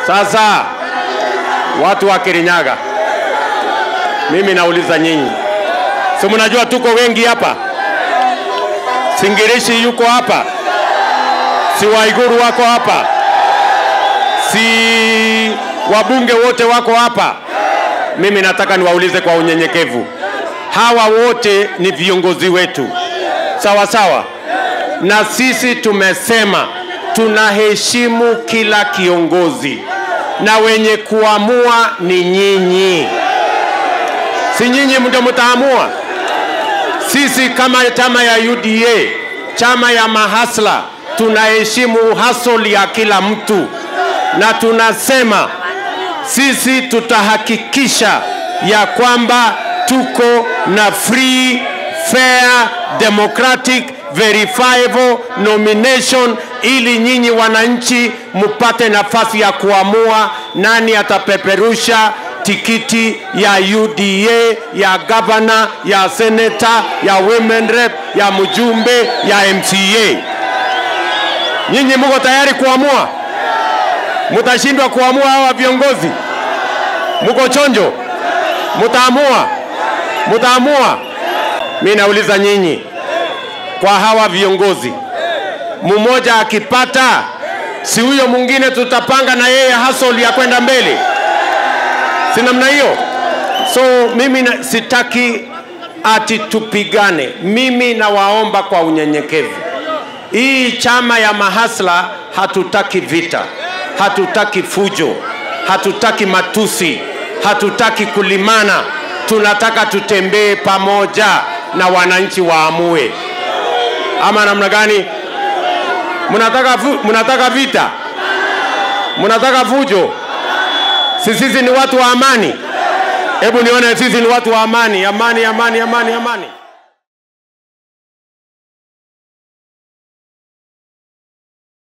Sasa watu wa Kirinyaga, mimi nauliza nyinyi, si mnajua tuko wengi hapa? Singirishi yuko hapa, si Waiguru wako hapa, si wabunge wote wako hapa. Mimi nataka niwaulize kwa unyenyekevu, hawa wote ni viongozi wetu, sawa sawa, na sisi tumesema tunaheshimu kila kiongozi na wenye kuamua ni nyinyi, si nyinyi ndio mtaamua. Sisi kama chama ya UDA, chama ya mahasla, tunaheshimu hustle ya kila mtu na tunasema sisi tutahakikisha ya kwamba tuko na free fair democratic verifiable nomination ili nyinyi wananchi mupate nafasi ya kuamua nani atapeperusha tikiti ya UDA ya gavana ya seneta ya women rep ya mjumbe ya MCA. Nyinyi mko tayari kuamua? Mutashindwa kuamua hawa viongozi? Mko chonjo? Mutaamua? Mutaamua? Mi nauliza nyinyi, kwa hawa viongozi, mmoja akipata, si huyo mwingine tutapanga na yeye hustle ya kwenda mbele, si namna hiyo? So mimi na, sitaki ati tupigane. Mimi nawaomba kwa unyenyekevu, hii chama ya mahasla hatutaki vita, hatutaki fujo, hatutaki matusi, hatutaki kulimana. Tunataka tutembee pamoja na wananchi waamue, ama namna gani? Mnataka, fu, mnataka vita? Mnataka fujo? Si sisi ni watu wa amani? Hebu nione sisi ni watu wa amani, amani, amani, amani, amani.